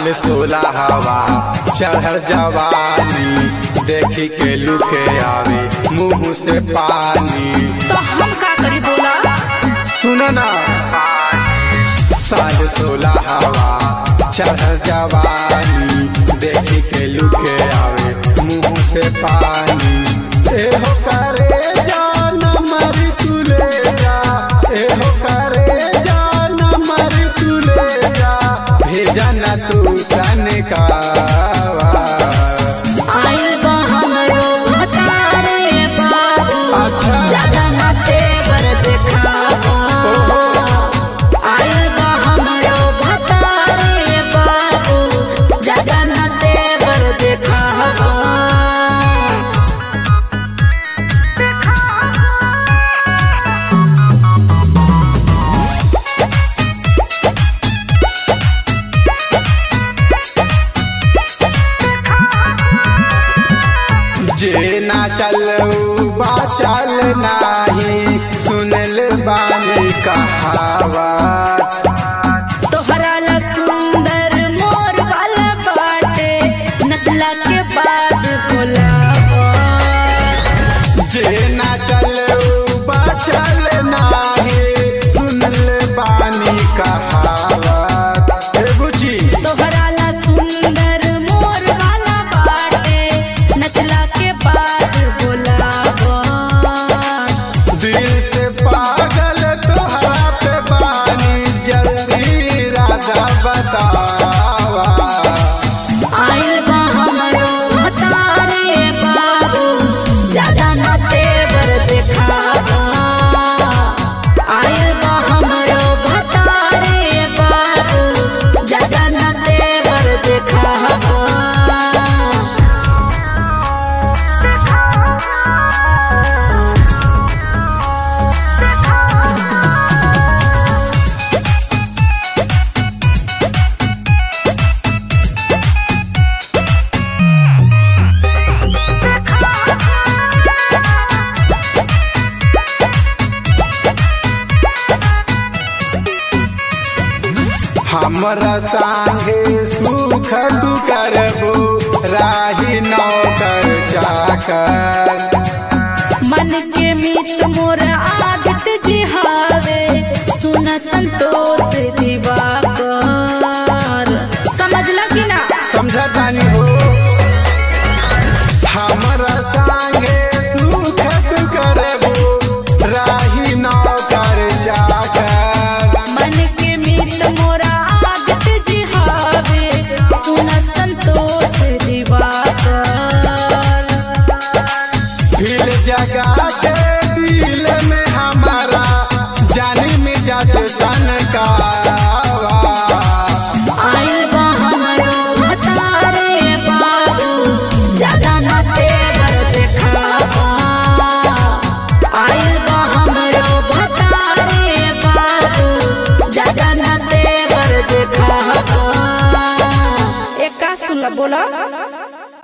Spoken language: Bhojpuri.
साल सोलह हवा चढ़ल जवानी देखी के लुके आवे मुंह से पानी तो हम का करी बोला सुन ना साल सोलह हवा चढ़ल जवानी देखी के लुके आवे मुंह से पानी एहो करे जान मरी तुले जा एहो करे जान मरी तुले जा भेजा ना तू सन का आइल बा हमरो भतारे बाबू अच्छा। ज्यादा ना तेवर देखावा आइल बा हमरो भतारे बाबू ज्यादा ना तेवर देखावा जे ना चलऊ बा चल नाही सुनल बानी कहावत तोहरा ला सुंदर मोर वाला बाटे नचला के बाद भोलावा जे ना चलऊ बा चल नाही सुनल बानी कहावत हे बुझी तोहरा ला सुंदर मोर वाला बाटे नचला के बाद भोलावा दिल से पागल तोहरा पे बानी जल्दी राजा बतावा आइल बा हमरो भतारे बाबू ज्यादा ना तेवर देखावा आइल बा हमरो भतारे बाबू ज्यादा ना तेवर देखावा हमरा संगे सुख तू करबो राही नौकर चाकर मन के मीत मोर आदत जी हावे सुन संतोष दिवाकर समझला कि ना समझतानी हो हमरा संगे सुख तू करबो राही नौकर चाकर मन के मीत मोर आदत जी हावे सुन संतोष दिवाकर फिर जगा के दिल में हमारा जानी में जात सन का आइल बा हमरो भतारे बाबू ज्यादा ना तेवर देखावा आइल बा हमरो भतारे बाबू ज्यादा ना तेवर देखावा एक का सुन बोला